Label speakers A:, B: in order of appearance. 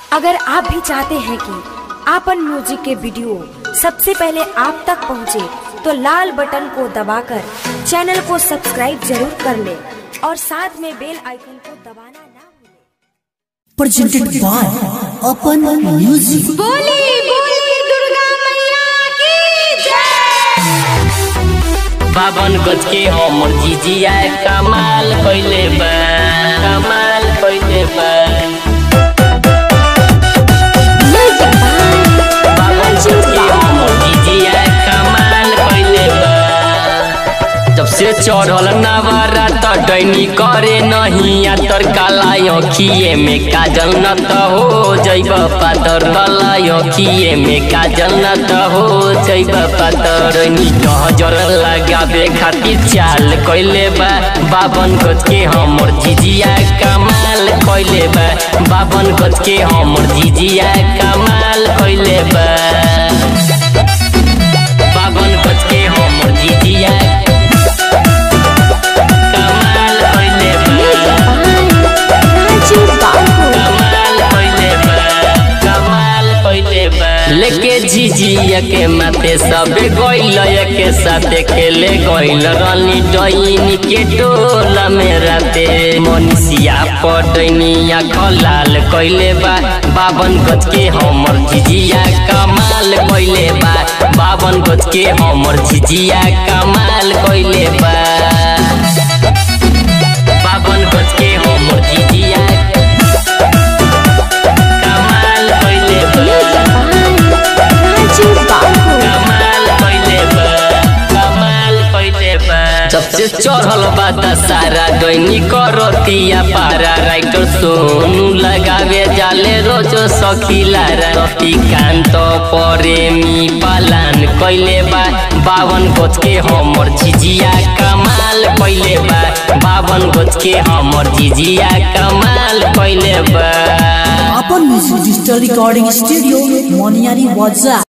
A: अगर आप भी चाहते हैं कि आपन म्यूजिक के वीडियो सबसे पहले आप तक पहुंचे, तो लाल बटन को दबाकर चैनल को सब्सक्राइब जरूर कर ले और साथ में बेल आइकन को दबाना ना भूलें।
B: presented by Open Music.
C: बोली बोली दुर्गा मैया की जय
D: बावन गज के हमर जीजिया कमाल कइले बा कमाल कइले बा बावन गज के हमर जीजिया कमाल कइले बा जब से चढ़ल नवारा त डैनी करे नहीं आ तर काला अखिए में काजल न त हो जैब पातर काला अखिए में काजल न त हो जैब पातर डैनी नजर लगावे खातिर चाल कइले बा बावन गज के हमर जीजिया कमाल कइले बा बावन गज के हमर जीजिया कमाल कइले बा बावन गज के हमर जीजिया कमाल कइले बा कमाल कइले बा कमाल कइले बा लेके झिझिया के माथे सबे गइल के साथे खेले गइल रानी डईनी के टोला में राते मनीषिया पटनिया खलाल कइले बा बावन गज के हमर झिझिया कमाल कइले बा बावन गज के हमर झिझिया कमाल कइले बा बावन गज के हमर जीजिया कमाल कइले बा कमाल कइले बा कमाल कइले बा जब से चढ़ल बा दशहरा दैनी करतिया पारा राइटर सोनू लगावे जाले रोज सखीला रति कांत प्रेमी पालन कइले बा बावन गज के हमर झिझिया कमाल कइले बा बावन गज के हमर झिझिया कमाल कइले बा
B: Open Music Digital Recording Studio, Moniari Waza.